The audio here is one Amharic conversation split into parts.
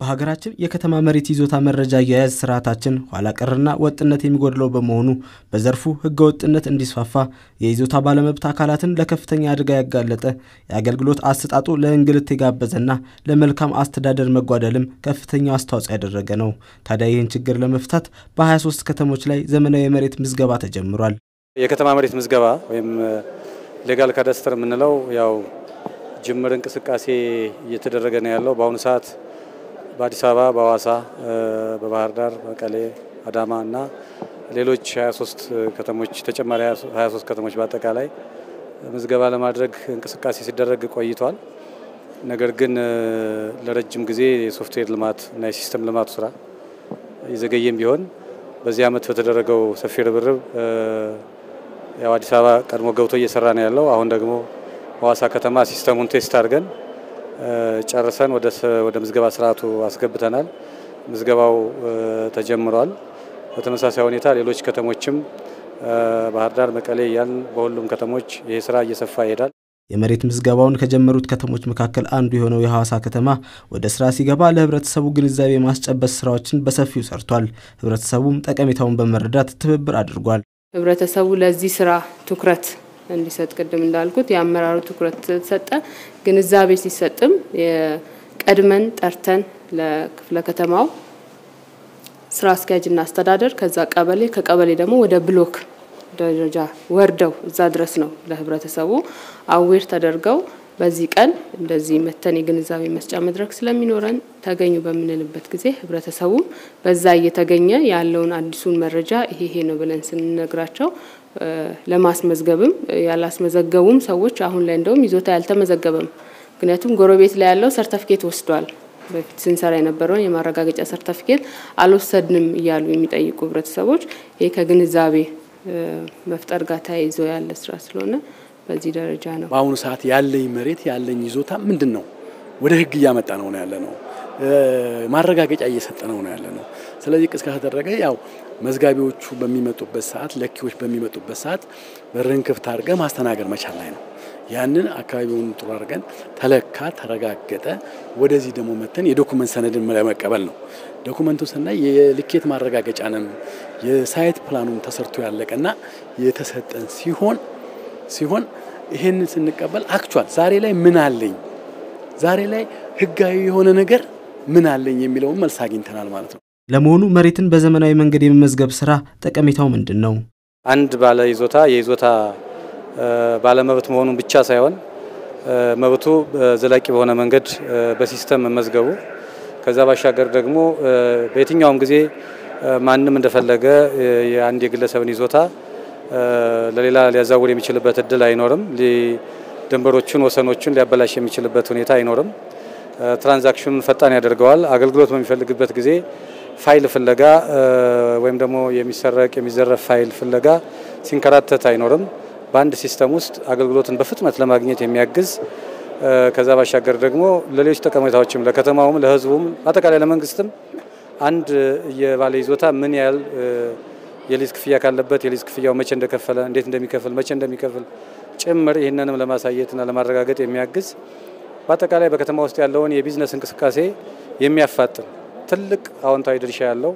በሀገራችን የከተማ መሬት ይዞታ መረጃ አያያዝ ስርዓታችን ኋላ ቀርና ወጥነት የሚጎድለው በመሆኑ በዘርፉ ህገ ወጥነት እንዲስፋፋ የይዞታ ባለመብት አካላትን ለከፍተኛ አደጋ ያጋለጠ የአገልግሎት አሰጣጡ ለእንግልት የጋበዘና ለመልካም አስተዳደር መጓደልም ከፍተኛው አስተዋጽኦ ያደረገ ነው። ታዲያ ይህን ችግር ለመፍታት በ23 ከተሞች ላይ ዘመናዊ የመሬት ምዝገባ ተጀምሯል። የከተማ መሬት ምዝገባ ወይም ሌጋል ካዳስተር የምንለው ያው ጅምር እንቅስቃሴ እየተደረገ ነው ያለው በአሁኑ ሰዓት በአዲስ አበባ፣ በሐዋሳ፣ በባህር ዳር፣ መቀሌ፣ አዳማ እና ሌሎች 23 ከተሞች ተጨማሪ 23 ከተሞች በአጠቃላይ ምዝገባ ለማድረግ እንቅስቃሴ ሲደረግ ቆይቷል። ነገር ግን ለረጅም ጊዜ የሶፍትዌር ልማት እና የሲስተም ልማቱ ስራ የዘገየም ቢሆን በዚህ ዓመት በተደረገው ሰፊ ርብርብ ያው አዲስ አበባ ቀድሞ ገብቶ እየሰራ ነው ያለው። አሁን ደግሞ ሐዋሳ ከተማ ሲስተሙን ቴስት አድርገን ጨርሰን ወደ ምዝገባ ስርዓቱ አስገብተናል። ምዝገባው ተጀምሯል። በተመሳሳይ ሁኔታ ሌሎች ከተሞችም ባህር ዳር፣ መቀሌ እያልን በሁሉም ከተሞች ይህ ስራ እየሰፋ ይሄዳል። የመሬት ምዝገባውን ከጀመሩት ከተሞች መካከል አንዱ የሆነው የሐዋሳ ከተማ ወደ ስራ ሲገባ ለህብረተሰቡ ግንዛቤ ማስጨበጥ ስራዎችን በሰፊው ሰርቷል። ህብረተሰቡም ጠቀሜታውን በመረዳት ትብብር አድርጓል። ህብረተሰቡ ለዚህ ስራ ትኩረት እንዲሰጥ ቅድም እንዳልኩት የአመራሩ ትኩረት ተሰጠ። ግንዛቤ ሲሰጥም ቀድመን ጠርተን ለክፍለ ከተማው ስራ አስኪያጅና አስተዳደር ከዛ ቀበሌ ከቀበሌ ደግሞ ወደ ብሎክ ደረጃ ወርደው እዛ ድረስ ነው ለህብረተሰቡ አዌር ተደርገው በዚህ ቀን እንደዚህ መተን የግንዛቤ መስጫ መድረክ ስለሚኖረን ተገኙ በምንልበት ጊዜ ህብረተሰቡ በዛ እየተገኘ ያለውን አዲሱን መረጃ ይሄ ይሄ ነው ብለን ስንነግራቸው ለማስመዝገብም ያላስመዘገቡም ሰዎች አሁን ላይ እንደውም ይዞታ ያልተመዘገበም ምክንያቱም ጎረቤት ላይ ያለው ሰርተፍኬት ወስዷል። በፊት ስንሰራ የነበረውን የማረጋገጫ ሰርተፍኬት አልወሰድንም እያሉ የሚጠይቁ ህብረተሰቦች ይህ ከግንዛቤ መፍጠር ጋር ተያይዞ ያለ ስራ ስለሆነ በዚህ ደረጃ ነው። በአሁኑ ሰዓት ያለኝ መሬት ያለኝ ይዞታ ምንድን ነው? ወደ ህግ እያመጣ ነው ነው ያለ ነው። ማረጋገጫ እየሰጠ ነው ነው ያለ ነው። ስለዚህ ቅስቀሳ ተደረገ። ያው መዝጋቢዎቹ በሚመጡበት ሰዓት፣ ለኪዎች በሚመጡበት ሰዓት በርን ክፍት አድርገህ ማስተናገድ መቻል ላይ ነው። ያንን አካባቢውን ጥሩ አድርገን ተለካ፣ ተረጋገጠ። ወደዚህ ደግሞ መተን የዶኩመንት ሰነድን ለመቀበል ነው። ዶኩመንቱ ስናይ የልኬት ማረጋገጫንም የሳይት ፕላኑን ተሰርቶ ያለቀና የተሰጠን ሲሆን ሲሆን ይሄንን ስንቀበል አክቹዋል ዛሬ ላይ ምን አለኝ ዛሬ ላይ ህጋዊ የሆነ ነገር ምን አለኝ የሚለውን መልስ አግኝተናል ማለት ነው። ለመሆኑ መሬትን በዘመናዊ መንገድ የመመዝገብ ስራ ጠቀሜታው ምንድን ነው? አንድ ባለ ይዞታ የይዞታ ባለመብት መሆኑን ብቻ ሳይሆን መብቱ ዘላቂ በሆነ መንገድ በሲስተም መመዝገቡ ከዛ ባሻገር ደግሞ በየትኛውም ጊዜ ማንም እንደፈለገ የአንድ የግለሰብን ይዞታ ለሌላ ሊያዛውር የሚችልበት እድል አይኖርም። ድንበሮቹን፣ ወሰኖቹን ሊያበላሽ የሚችልበት ሁኔታ አይኖርም። ትራንዛክሽኑን ፈጣን ያደርገዋል። አገልግሎት በሚፈልግበት ጊዜ ፋይል ፍለጋ ወይም ደግሞ የሚሰረቅ የሚዘረፍ ፋይል ፍለጋ ሲንከራተት አይኖርም። በአንድ ሲስተም ውስጥ አገልግሎትን በፍጥነት ለማግኘት የሚያግዝ ከዛ ባሻገር ደግሞ ለሌሎች ጠቀሜታዎችም ለከተማውም፣ ለህዝቡም፣ አጠቃላይ ለመንግስትም አንድ የባለ ይዞታ ምን ያህል የሊዝ ክፍያ ካለበት የሊዝ ክፍያው መቼ እንደከፈለ እንዴት እንደሚከፍል መቼ እንደሚከፍል ጭምር ይህንንም ለማሳየትና ለማረጋገጥ የሚያግዝ በአጠቃላይ በከተማ ውስጥ ያለውን የቢዝነስ እንቅስቃሴ የሚያፋጥን ትልቅ አዎንታዊ ድርሻ ያለው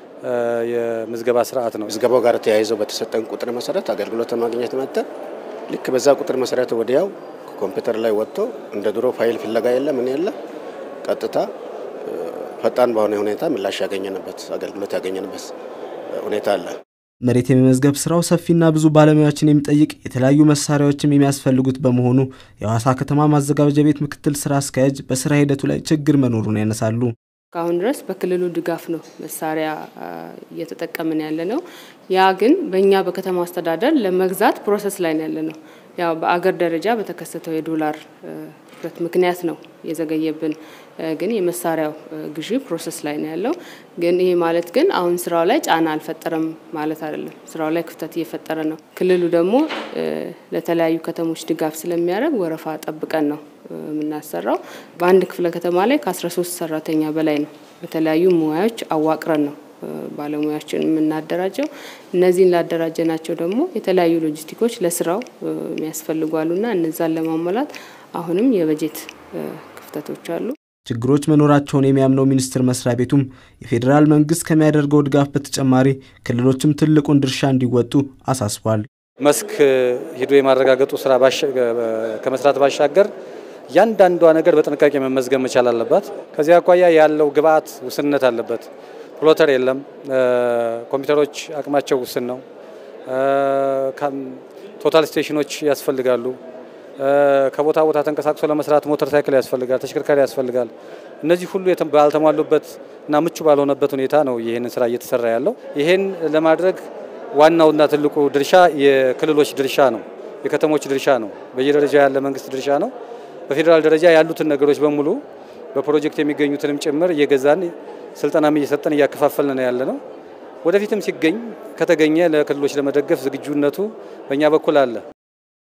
የምዝገባ ስርዓት ነው። ምዝገባው ጋር ተያይዘው በተሰጠን ቁጥር መሰረት አገልግሎት ማግኘት መጥተን ልክ በዛ ቁጥር መሰረት ወዲያው ኮምፒውተር ላይ ወጥቶ እንደ ድሮ ፋይል ፍለጋ የለ ምን የለ ቀጥታ ፈጣን በሆነ ሁኔታ ምላሽ ያገኘንበት አገልግሎት ያገኘንበት ሁኔታ አለ። መሬት የመመዝገብ ስራው ሰፊና ብዙ ባለሙያዎችን የሚጠይቅ የተለያዩ መሳሪያዎችም የሚያስፈልጉት በመሆኑ የሐዋሳ ከተማ ማዘጋጃ ቤት ምክትል ስራ አስኪያጅ በስራ ሂደቱ ላይ ችግር መኖሩን ያነሳሉ። እስካሁን ድረስ በክልሉ ድጋፍ ነው መሳሪያ እየተጠቀምን ያለ ነው። ያ ግን በእኛ በከተማ አስተዳደር ለመግዛት ፕሮሰስ ላይ ነው ያለ ነው። ያው በአገር ደረጃ በተከሰተው የዶላር እጥረት ምክንያት ነው የዘገየብን። ግን የመሳሪያው ግዢ ፕሮሰስ ላይ ነው ያለው። ግን ይሄ ማለት ግን አሁን ስራው ላይ ጫና አልፈጠረም ማለት አይደለም። ስራው ላይ ክፍተት እየፈጠረ ነው። ክልሉ ደግሞ ለተለያዩ ከተሞች ድጋፍ ስለሚያደርግ ወረፋ ጠብቀን ነው የምናሰራው። በአንድ ክፍለ ከተማ ላይ ከ13 ሰራተኛ በላይ ነው በተለያዩ ሙያዎች አዋቅረን ነው ባለሙያዎችን የምናደራጀው። እነዚህን ላደራጀናቸው ደግሞ የተለያዩ ሎጂስቲኮች ለስራው የሚያስፈልጓሉና እነዛን ለማሟላት አሁንም የበጀት ክፍተቶች አሉ። ችግሮች መኖራቸውን የሚያምነው ሚኒስቴር መስሪያ ቤቱም የፌዴራል መንግስት ከሚያደርገው ድጋፍ በተጨማሪ ክልሎችም ትልቁን ድርሻ እንዲወጡ አሳስቧል። መስክ ሂዶ የማረጋገጡ ስራ ከመስራት ባሻገር እያንዳንዷ ነገር በጥንቃቄ መመዝገብ መቻል አለባት። ከዚህ አኳያ ያለው ግብአት ውስንነት አለበት። ፕሎተር የለም። ኮምፒውተሮች አቅማቸው ውስን ነው። ቶታል ስቴሽኖች ያስፈልጋሉ። ከቦታ ቦታ ተንቀሳቅሶ ለመስራት ሞተር ሳይክል ያስፈልጋል፣ ተሽከርካሪ ያስፈልጋል። እነዚህ ሁሉ ባልተሟሉበት እና ምቹ ባልሆነበት ሁኔታ ነው ይህንን ስራ እየተሰራ ያለው። ይህን ለማድረግ ዋናውና ትልቁ ድርሻ የክልሎች ድርሻ ነው፣ የከተሞች ድርሻ ነው፣ በየደረጃ ያለ መንግስት ድርሻ ነው። በፌዴራል ደረጃ ያሉትን ነገሮች በሙሉ በፕሮጀክት የሚገኙትንም ጭምር እየገዛን ስልጠናም እየሰጠን እያከፋፈልን ነው ያለ ነው። ወደፊትም ሲገኝ ከተገኘ ለክልሎች ለመደገፍ ዝግጁነቱ በእኛ በኩል አለ።